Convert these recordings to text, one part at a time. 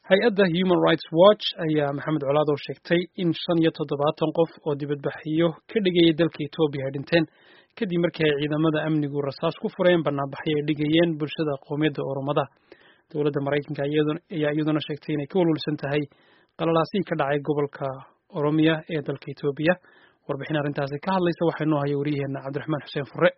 hay-adda human rights watch ayaa maxamed colaad oo sheegtay in shan iyo toddobaatan qof oo dibadbaxyo ka dhigayay dalka etoobiya ay dhinteen kadib markii ay ciidamada amnigu rasaas ku fureen banaanbaxyo ay dhigayeen bulshada qowmiyadda oromada dowladda maraykanka ayaa iyaduna sheegtay inay ka walwalsan tahay qalalaasihii ka dhacay gobolka oromiya ee dalka etoobiya warbixin arrintaasi ka hadlaysa waxaa inoo haya waryaheena cabdiraxmaan xuseen fure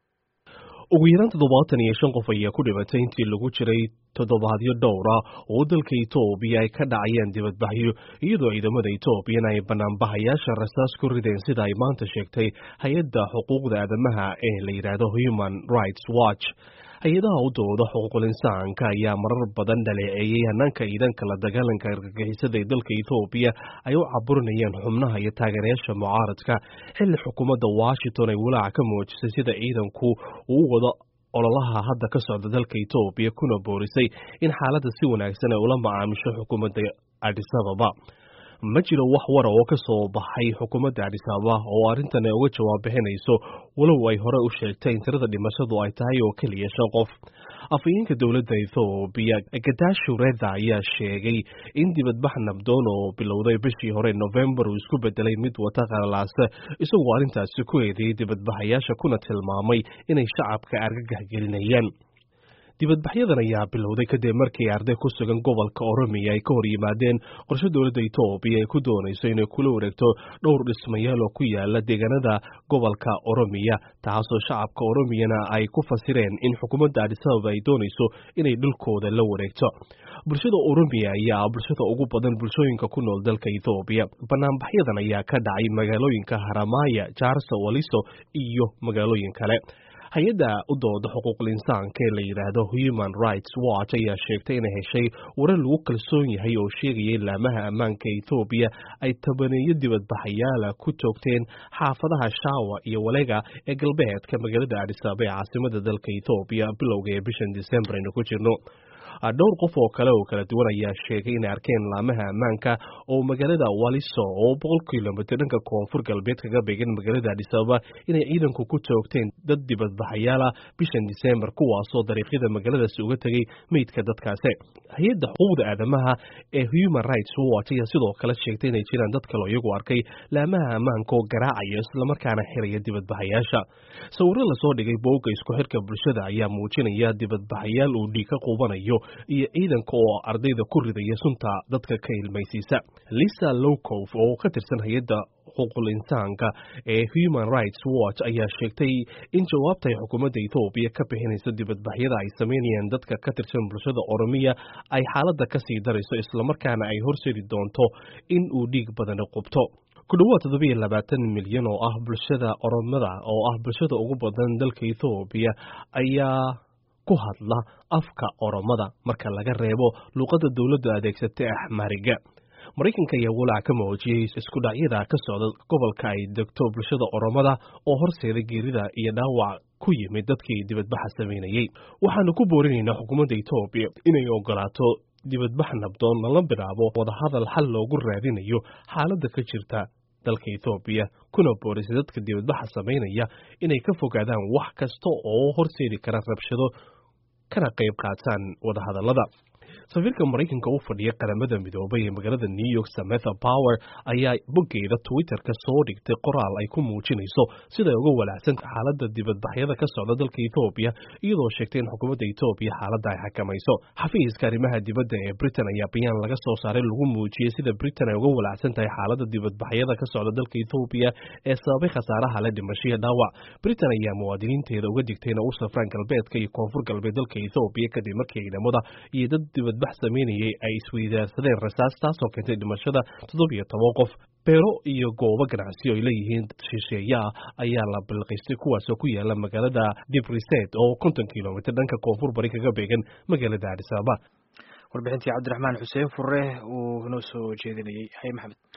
ugu yaraan toddobaatan iyo shan qof ayaa ku dhimatay intii lagu jiray toddobaadyo dhowra oo dalka etoobiya ay ka dhacayeen dibadbaxyo iyadoo ciidamada etoobiyana ay banaanbahayaasha rasaas ku rideen sida ay maanta sheegtay hay-adda xuquuqda aadamaha ee la yidhaahdo human rights watch hay-adaha u dooda xuquuqul insaanka ayaa marar badan dhaleeceeyey hanaanka ciidanka la dagaalanka argagixisada ee dalka etoobiya ay u caburinayeen xubnaha iyo taageerayaasha mucaaradka xilli xukuumadda washington ay walaaca ka muujisay sida ciidanku uu wado ololaha hadda ka socda dalka etoobiya kuna boorisay in xaaladda si wanaagsan ay ula macaamisho xukuumadda adis ababa ma jiro wax wara oo ka soo baxay xukuumadda adis ababa oo arrintan ay uga jawaab bixinayso walow ay hore u sheegtay in tirada dhimashadu ay tahay oo keliya shan qof afhayeenka dowladda ethoobiya gadashu reda ayaa sheegay in dibadbax nabdoon oo bilowday bishii hore novembar uu isku bedelay mid wata qalalaase isagoo arrintaasi ku eedeeyey dibadbaxayaasha kuna tilmaamay inay shacabka argagax gelinayaan dibadbaxyadan ayaa bilowday kadib markii arday ku sugan gobolka oromiya ay ka hor yimaadeen qorshe dowladda etoobiya ay ku doonayso inay kula wareegto dhowr dhismayaal oo ku yaala deegaanada gobolka oromiya taasoo shacabka oromiyana ay ku fasireen in xukuumadda adis ababa ay doonayso inay dhulkooda la wareegto bulshada oromiya ayaa bulshada ugu badan bulshooyinka ku nool dalka etoobiya banaanbaxyadan ayaa ka dhacay magaalooyinka haramaya jaarsa waliso iyo magaalooyin kale hay-adda u dooda xuquuqul insaanka ee la yidhaahdo human rights watch ayaa sheegtay inay heshay warar lagu kalsoon yahay oo sheegaya in laamaha ammaanka etoobiya ay tabaneeyo dibadbaxayaala ku joogteen xaafadaha shaawa iyo walega ee galbeedka magaalada adisaba ee caasimada dalka etoobiya bilowga ee bishan disembar aynu ku jirno dhowr qof oo kale oo kala duwan ayaa sheegay inay arkeen laamaha ammaanka oo magaalada waliso oo boqol kilomitr dhanka koonfur galbeed kaga beegan magaalada adisababa inay ciidanku ku joogteen dad dibadbaxayaala bishan disembar kuwaasoo dariiqyada magaaladaasi uga tegay meydka dadkaasi hay-adda xuquuqda aadamaha ee human rights watch ayaa sidoo kale sheegtay inay jiraan dad kaleo iyagu arkay laamaha ammaanka oo garaacaya islamarkaana xiraya dibadbaxayaasha sawiro lasoo dhigay boogga isku xirka bulshada ayaa muujinaya dibadbaxayaal uu dhiig ka quubanayo iyo ciidanka oo ardayda ku ridaya sunta dadka ka ilmaysiisa lisa lowcof oo ka tirsan hay-adda xuquuqul insaanka ee human rights watch ayaa sheegtay in jawaabta ay xukuumadda etoobiya ka bixinayso dibadbaxyada ay sameynayaan dadka ka tirsan bulshada oromiya ay xaaladda kasii darayso islamarkaana ay horseedi doonto in uu dhiig badani qubto ku dhawaad toddobiyo labaatan milyan oo ah bulshada oromada oo ah bulshada ugu badan dalka etoobiya ayaa ku hadla afka oromada marka laga reebo luuqadda dowladda adeegsatay axmariga maraykanka ayaa walaac ka muujiyey iskudhacyada ka socda gobolka ay degto bulshada oromada oo horseeda geerida iyo dhaawac ku yimid dadkii dibadbaxa sameynayey waxaanu ku boorinaynaa xukuumadda etoobiya inay ogolaato dibadbax nabdoon lala bilaabo wadahadal xal loogu raadinayo xaaladda ka jirta dalka etoobiya kuna boorisay dadka dibadbaxa sameynaya inay ka fogaadaan wax kasta oo horseedi kara rabshado kana qayb qaataan wadahadallada safiirka maraykanka u fadhiya qaramada midoobay ee magaalada new york sametha power ayaa boggeeda twitterka soo dhigtay qoraal ay ku muujinayso siday uga walaacsan xaaladda dibadbaxyada ka socda dalka etoobiya iyadoo sheegtay in xukuumadda etoobiya xaaladda ay xakamayso xafiiska arrimaha dibadda ee britain ayaa bayaan laga soo saaray lagu muujiyey sida britain ay uga walaacsan tahay xaaladda dibadbaxyada ka socda dalka etoobiya ee sababay khasaaraha la dhimashiya dhaawac britain ayaa muwaadiniinteeda uga digtay inay u safraan galbeedka iyo koonfur galbeed dalka etoobiya kadib markii ciidamada iyo dad dibadbax sameynayay ay isweydaarsadeen rasaas taasoo keentay dhimashada toddobiyo toban qof beero iyo goobo ganacsi oo ay leeyihiin shisheeya ah ayaa la bilqiistay kuwaasoo ku yaala magaalada dibriset oo konton kilomitr dhanka koonfur bari kaga beegan magaalada adis ababa warbixintii cabdiraxmaan xuseen fure uu noo soo jeedinayey hay maxamed